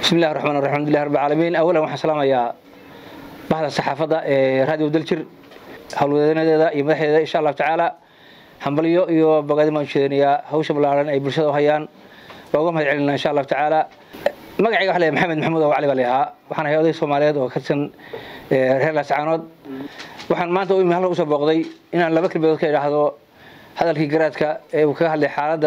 bismi illahi raxmaan raxim alxamdulilah rabbi caalamiin awalan waxaan salaamayaa bahda saxaafadda ee raadiyo daljir howlwadeenadeeda iyo madaxdeeda insha allahu tacaala hambalyo iyo bogaadin baan ujeedinayaa hawsha ballaaran ay bulshada u hayaan waa uga mahad celinaa insha allahu tacaala magacayga waxa la maxamed maxamuud oo cali baa la ahaa waxaan ahay oday soomaaliyeed oo ka tirsan reer laascaanood waxaan maanta u imi halka usoo booqday inaan laba kelmadood ka idhaahdo hadalkii garaadka ee uu kaga hadlay xaaladda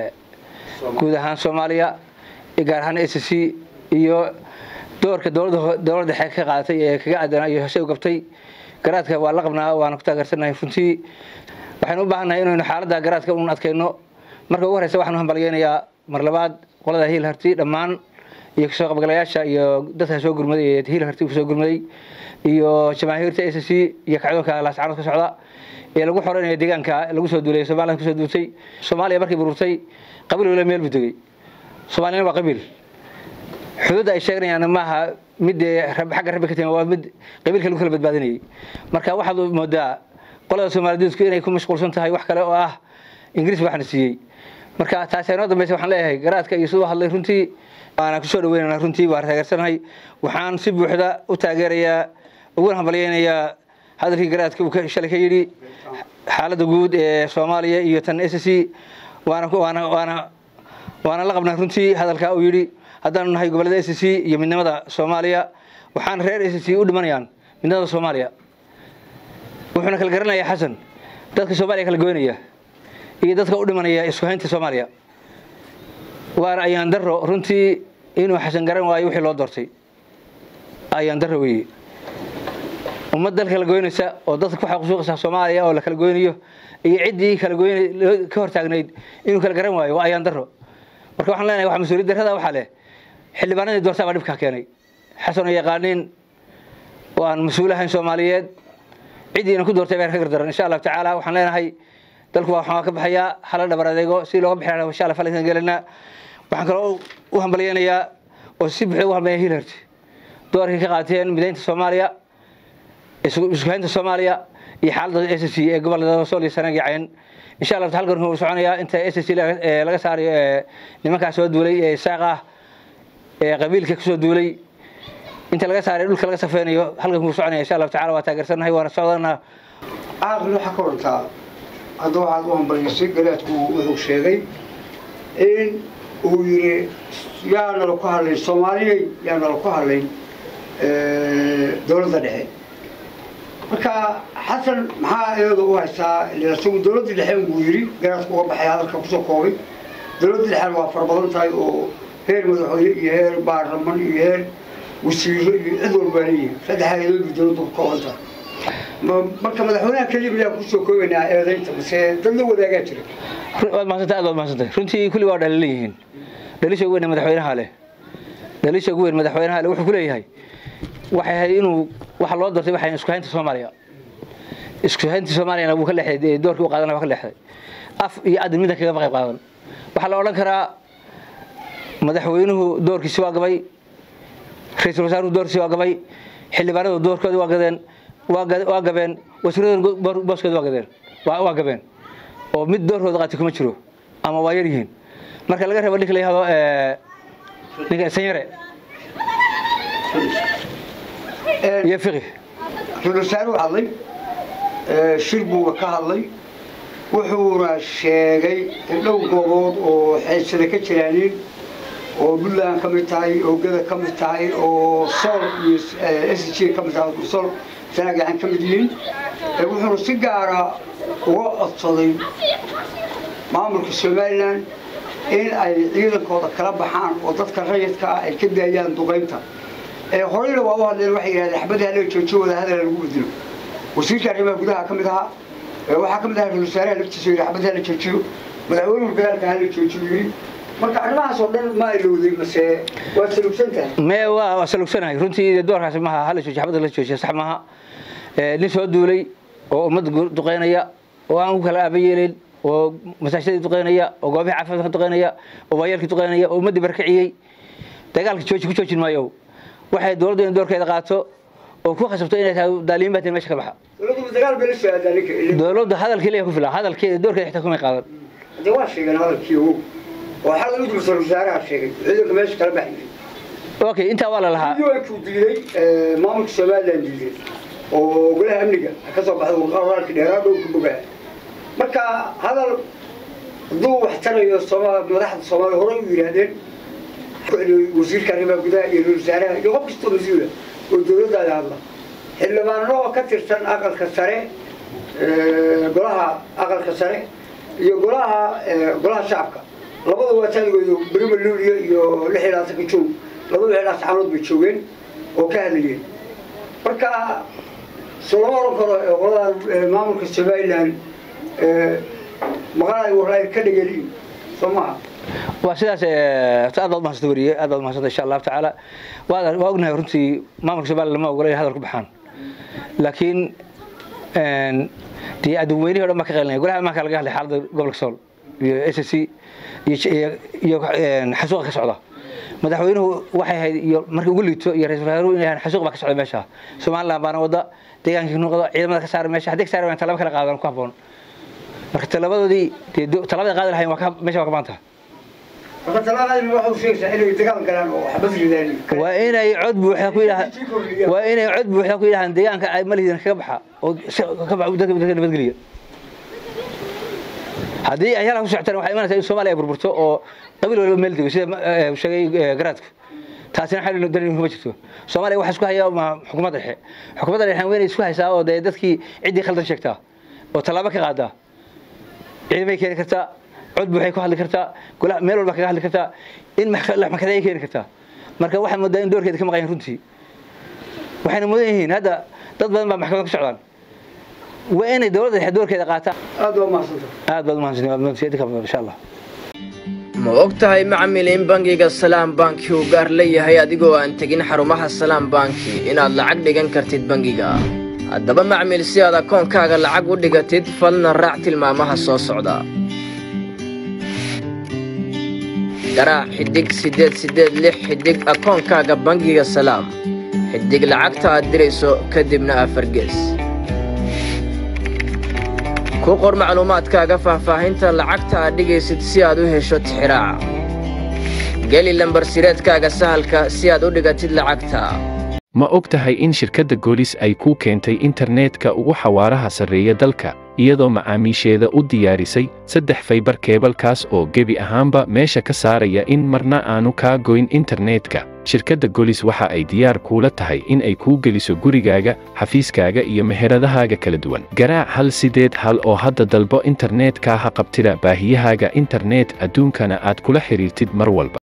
guud ahaan soomaaliya gaar ahaan s c iyo doorka dowladda dhexe ka qaadatay ee kaga aadanaa iyo hose u gabtay garaadka waa la qabnaa waana ku taageersanahay runtii waxaynu u baahannahay inaynu xaaladda garaadka un adkayno marka ugu horeysa waxaan u hambalyeynayaa mar labaad qolada hiil harti dhammaan iyo kasoo qabgalayaasha iyo dadka soo gurmaday ee hiil harti kusoo gurmaday iyo jamaahiirta s c iyo kacdoonka laascaanood ka socda ee lagu xoreynaya deegaanka lagu soo duulay somaliland kusoo duultay soomaaliya markay bururtay qabiil wala meel buu degay soomaaliyana waa qabiil xuduudda ay sheeganayaan maaha mid xagga rabbi ka timi waa mid qabiilka lagu kala badbaadinayay marka waxaad moodaa qolada soomaalidiidku inay ku mashquulsan tahay wax kale oo ah ingiriis waxna siiyey marka taasi inoo dambaysa waxaan leeyahay garaadka iyo siduu hadlay runtii waana kusoo dhaweynana runtii waa taageersanahay waxaan si buuxda u taageerayaa uguna hambalyeynayaa hadalkii garaadka uu shalay ka yidhi xaaladda guud ee soomaaliya iyo tan s c waana waana waana waana la qabnaa runtii hadalkaa uu yidhi haddaanu nahay gobollada s c iyo midnimada soomaaliya waxaan reer s c u dhimanayaan midnimada soomaaliya wuxuuna kala garanayaa xasan dadka soomaaliya kala goynaya iyo dadka u dhimanaya isku haynta soomaaliya waana ayaan daro runtii inuu xasan garan waayo wixii loo doortay ayaan daro weeye ummad dal kala goynaysa oo dadka ku xaqsuuqaysa soomaaliya oo la kala goynayo iyo ciddii kala goyn ka hortaagnayd inuu kala garan waayo waa ayaan daro marka waxaan leenahay waxa mas-uuliyad darrada waxaa leh xildhibaanadii doortaa baa dhibkaa keenay xasan oo yaqaaniin oo aan mas-uul ahayn soomaaliyeed ciddiina ku doortay baa ka gardaran insha allahu tacaala waxaan leenahay dalku waa waxaan ka baxayaa hala dhabar adeego si looga bixi lahaa insha allah falankan gelinaa waxaan kaloo u hambalyeynayaa oo si buuxda u hambalya hilhart doorkii ka qaateen midaynta soomaaliya iskuhaynta soomaaliya iyo xaaladda s c ee gobolada sool iyo sanaag iyo cayn insha allah halkan wuxuu soconayaa inta s c laga saarayo nimankaas soo duulay ee isaaq ah ee qabiilka kusoo duulay inta laga saaray dhulka laga safeynayo halkan wuu soconaya insha allahu tacala waa taageersanahay waana socdanaa caaqli waxaa ka orantaa hadda waxaad u hambalyaysay garaadku wuxuu sheegay in uu yidhi yaa nala ku hadlayn soomaaliyey yaa nala ku hadlayn dowladda dhexe marka xasan maxaa iyada u haystaa isagu dowladda dhexe buu yidhi garaadku uga baxay hadalka kusoo koobay dowladda dhexena waa fara badan tahay oo heer madaxweyne iyo heer baarlaman iyo heer wasiiro iyo cid walbaa leeyihin saddex hay-adood dowladdu ka kooban tahay marka madaxweynaha keliya miyaa kusoo koobaynaa eedaynta mase dad la wadaagaa jira waad mahadsantay aad waad mahadsantay runtii kulli waa dhalilan yihiin dhalisha ugu weyn madaxweynaha leh dhalisha ugu weyn madaxweynaha leh wuxuu ku leeyahay waxay ahayd inuu waxa loo doortay waxay isku haynta soomaaliya isku haynta soomaaliyana wuu ka leexday doorkii u qaadana waa ka leexday af iyo adin midna kaga qayb qaadan waxaa la odhan karaa madaxweynuhu doorkiisi waa gabay ra-iisul wasaaruhu doorkiisi waa gabay xildhibaanadu doorkooda waa gadeen waa gabeen wasiirada booskooda waa gadeen waa gabeen oo mid doorkooda qaatay kuma jiro ama waa yar yihiin marka laga reebo ninka la yihahdo ninka sanyare iyo fiqi ra-isul wasaaruhu hadlay shir buuga ka hadlay wuxuuna sheegay in dhowr goobood oo xeysada ka jiraanin oo puntland ka mid tahay oo gada ka mid tahay oo sool iyo s g ka mid tahay sool sanagacan ka mid yihiin wuxuuna si gaara uga codsaday maamulka somalilan in ay ciidankooda kala baxaan oo dadka rayidka ah ay ka daayaan duqaynta horeyna waa u hadleen waxay yidhahdeen xabadii hala joojiyo wada hadala lagu bedelo wasiirka arrimaha gudaha ka mid ahaa waxaa ka mid ahaa ra-isul wasaaraha laftiisa yidhi xabadii hala joojiyo madaxweynuhu dagaalka hala joojiyo yidhi marka arrimahaas oo dhan ma ilowday mase waa salugsan tahay me waa waa salugsanahay runtii doorkaasi maaha hala joojiyo xabadda la joojiyo sax maaha nin soo duulay oo ummadda duqeynaya oo aan ku kala aaba yeelayn oo masaajidadii duqeynaya oo goobihi caafimaadka duqeynaya oo waayeelkii duqeynaya oo ummaddii barkiciyey dagaalka jooji ku joojin maayo waxay dowladdu in doorkeeda qaato oo ku khasabto inay tahay daaliin baatin meesha ka baxa dowladdu dagaal bay la soo aadaa ninka dowladdu hadalkii leeyahay ku filan hadalkeeda doorkeeda xitaa kumay qaadan dee waa sheegeen hadalkii ogow oo xal ugu ra-isul wasaaraha sheegay ciidanka meesha kala baxayay okay intaa waa la lahaa ku diiday maamulka somaliland diiday oo golaha amniga ka soo baxday waraalka dheeraa dhowrka bogaa marka hadal hadduu wax tarayo sooma madaxda soomaaliya horey u yidhaahdeen wasiirka arrimaha gudaha iyo ra-isul wasaaraha iyo qof kastoo mas-uula oo dowladdaada hadla xildhibaano oo ka tirsan aqalka sare golaha aqalka sare iyo golaha golaha shacabka labada waa taligooda berima luuliya iyo lix iyo labaatanka joog labada lix labaatan canood bay joogeen oo ka hadlayeen marka so lama oran karo qoladan maamulka somaliland maqalay waraay ka dhegeliin soo maha waa sidaas aad baad mahadsanta weriye aad baad mahadsanta insha allahu tacaala waa waa ognahay runtii maamulka somaliland lama ogola inay hadal ku baxaan laakiin dee adduunweynihii o dhan baa ka qaylinaya golaha amaanka laga hadlay xaaladda gobolka sool iyo s c iyo xasuuqa ka socda madaxweynuhu waxay ahayd iyo markii ugu liito iyo ra-isul wasaaruhu inay ahaan xasuuq baa ka socda meesha somaliland baana wada deegaankii noqda ciidamada ka saara meesha haddii ka saari waan talaba kala qaadan ku habboon marka talabadoodii dee talabada qaadi lahayn waa ka meesha waa ka maanta marka talaaqadina waxa uu sheegaysaa inay dagaal galaan oo waxba ridaan waa inay cod buuxda ku yidhaha waa inay cod buuxda ku yidhahaan deegaanka ay malihidin kaga baxa oo ka baxa dadka dadka nabadgeliya haddii ay halka ku socotaan waxay imanaysaa in soomaaliya ay burburto oo qabiil waliba meel dego sida sheegay garaadku taasina xal dalin kuma jirto soomaaliya waxa isku haya ma xukuumadda dhexe xukuumadda dhexe weynay isku haysaa oo dee dadkii ciddii khaldan sheegtaa oo tallaabo ka qaadaa ciidamay keeni kartaa cod buuxay ku hadli kartaa golaha meel walba kaga hadli kartaa in maxkadaay keeni kartaa marka waxay moodaa in doorkeeda ka maqayan runtii waxayna mudan yihiin hadda dad badan baa maxkamad ku socdaan waa inay dowladda dhexe doorkeeda qaataan aad waa mahadsanta aad baad umahadsantiin insha allah ma og tahay macmil in bangiga salaam banki uu gaar leeyahay adigoo aan tegin xarumaha salaam banki inaad lacag dhigan kartid bangiga haddaba macmil si aad akoonkaaga lacag u dhigatid falna raac tilmaamaha soo socda garaac xiddig siddeed siddeed lix xiddig akoonkaaga bangiga salaam xiddig lacagta aad dirayso kadibna afargees ku qor macluumaadkaaga faahfaahinta lacagta aad dhigaysid si aad u hesho tixiraaca geli lambarsireedkaaga sahalka si aad u dhigatid lacagta ma og tahay in shirkadda goolis ay kuu keentay internetka ugu xawaaraha sarreeya dalka iyadoo macaamiisheeda u diyaarisay saddex faybar keebalkaas oo gebi ahaanba meesha ka saaraya in marna aanu kaa goyn internetka shirkadda golis waxa ay diyaar kuula tahay in ay kuu geliso gurigaaga xafiiskaaga iyo meheradahaaga kala duwan garaac hal sideed hal oo hadda dalbo internetka ha qabtida baahiyahaaga internet adduunkana aad kula xidhiirtid mar walba